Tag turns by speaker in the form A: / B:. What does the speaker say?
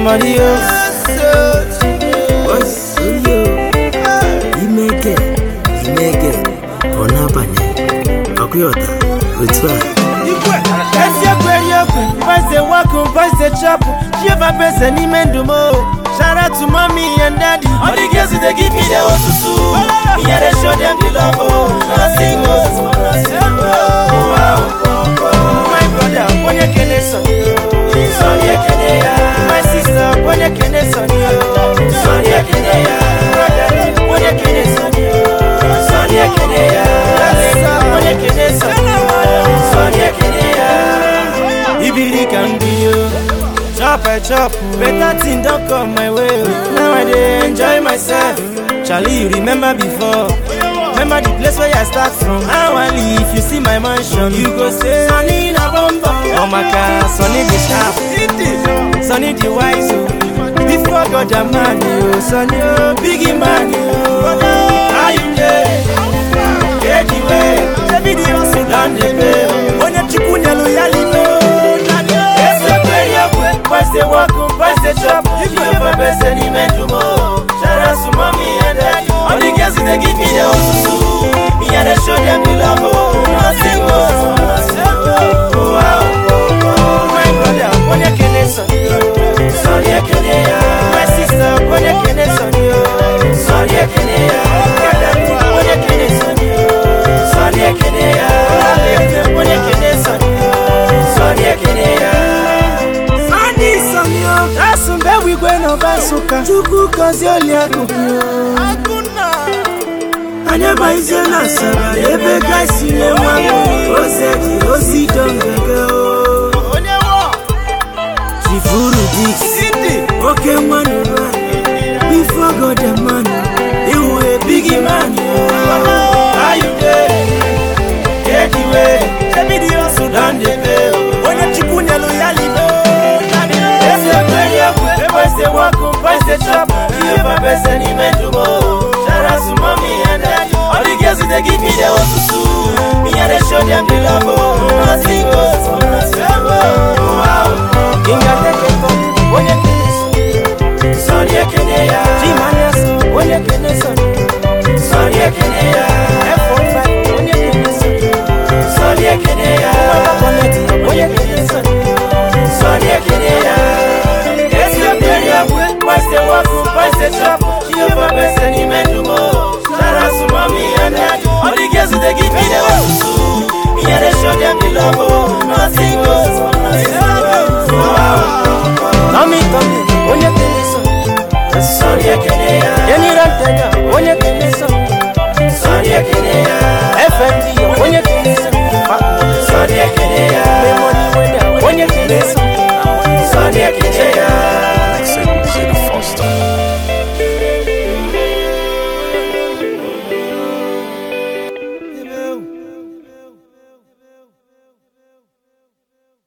A: somebody else.
B: Boss, yo. Imeke, imeke. Onabanye. Akuyota. Retwa.
A: Esi ekwe ri ekwe, boys dey work o, boys dey chop o. Jehovah pese n'ime ndụ m o. Shout out to mommy and daddy. All the girls dey give me the osusu. Me I dey show them the love o. Nothing goes, nothing goes. Wow. My brother, onye kene sọni o. Sọni ekene ya. My sister, onye kene sọni o. Sọni ekene ya. Brother, onye kene sọni o. Sọni ekene ya. Darling, onye kene sọni o. Sọni ekene ya. Ibiri can be you. Chop I chop, better thing don't come my way. oh. Now I dey enjoy myself. Charlie, you remember before? Remember the place where I start from? How I leave, you see my mansion. You go say, Sunny na bomba. Oh my car, Sunny the sharp. Sunny the wise, oh. Before God a man, you Sunny, oh, biggie man, you. How you dey? Get the way. Baby, the hustle down the pay. Onye chukwu nyelu ya libe. Ese kweri ekwe, boys dey work o, boys dey chop. If you ever bese n'ime ndụ m o. Shout out to mommy and daddy. All the girls dey give me the osusu. Me I dey show them the love o. Nothing goes, nothing goes. Oh, wow, oh, oh. My brother, onye kene sọni o. Sọni ekene ya. My sister, onye kene sọni o. Sọni ekene ya. Brother, onye kene sọni o. Sọni ekene ya. Darling, onye kene sọni o. Sọni ekene ya. Sọni sọni o. Asụmbe wigwe n'ọba Nsụka. Chukwu gọzie oliakụ. Anyị abaghịzie na Asaba ebe gaisi na-enwe aṅụrị. Ose ji osi dọngege o. Chifuru Dix. Oke nwanne nwanyị. Before God the man. Iwu a biggie man. How you dey? Get the way. Baby the hustle don dey pay. Onye chukwu nyelu ya libe. Ese kweri ekwe. Boys dey work o, boys dey chop. Jehovah pese n'ime ndụ m o. Shout out to mommy and daddy. All the girls dey give me the osusu. Me I dey show them the